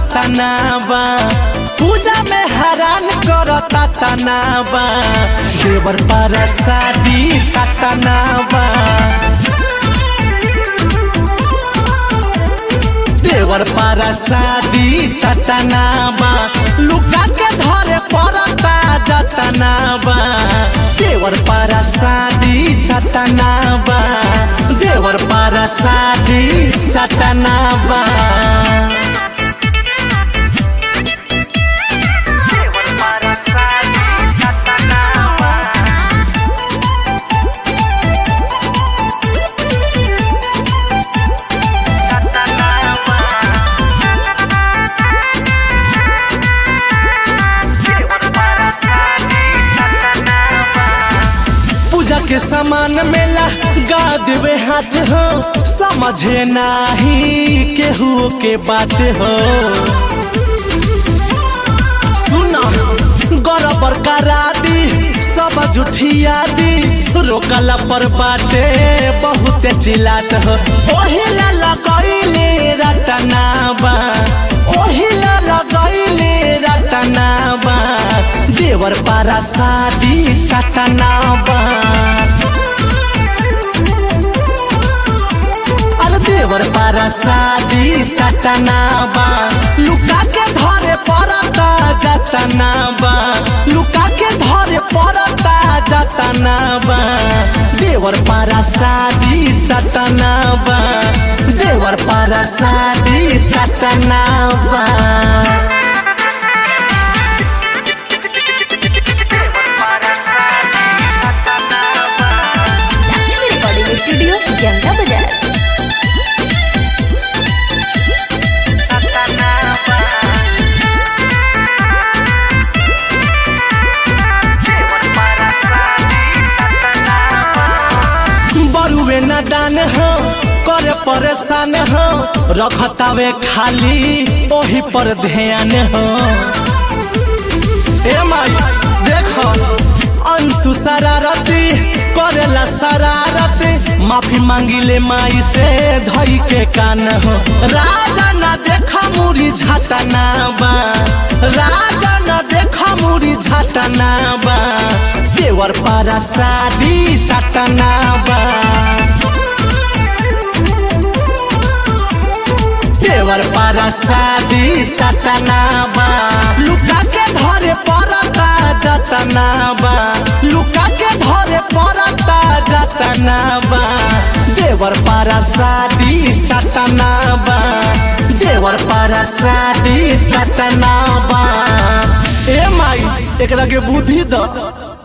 तनाबा पूजा में हैरान करता तनाबा देवर पर शादी चटनाबा देवर पर शादी चटनाबा लुका के धरे पड़ता जतनाबा देवर पर शादी चटनाबा देवर पर शादी चटनाबा पूजा के सामान मेला गा देवे हाथ हो समझे नाही केहू के बात हो सुना गरबर करा दी सब जुठिया दी रोकला पर बाटे बहुत चिल्लात हो ओहिला लगैले रटनाबा ओहिला लगैले रटनाबा देवर पारा शादी चटनाबा अरे देवर पारा शादी चटनाबा लुका के धरे पड़ता जटनाबा लुका के धरे पड़ता जटनाबा देवर पारा शादी चटनाबा देवर पारा शादी चटनाबा लक्ष्मी रिकॉर्डिंग स्टूडियो जंगा बाजार बरुए न दान हो करे परेशान हो रखतावे खाली ओही पर ध्यान हो ए माई देखो अंशु शरारती करेला शरारत माफी मांगिले माई से धई के कान हो राजा न देखा मुरी झटना बा राजा न देखा मुरी झटना बा देवर पारा शादी चटना बा देवर पारा शादी चटनाबा लुका के धरे पड़ता जतनाबा लुका के धरे पड़ता जतनाबा देवर पारा शादी चटनाबा देवर पारा शादी चटनाबा ए माई एकरा के बुद्धि द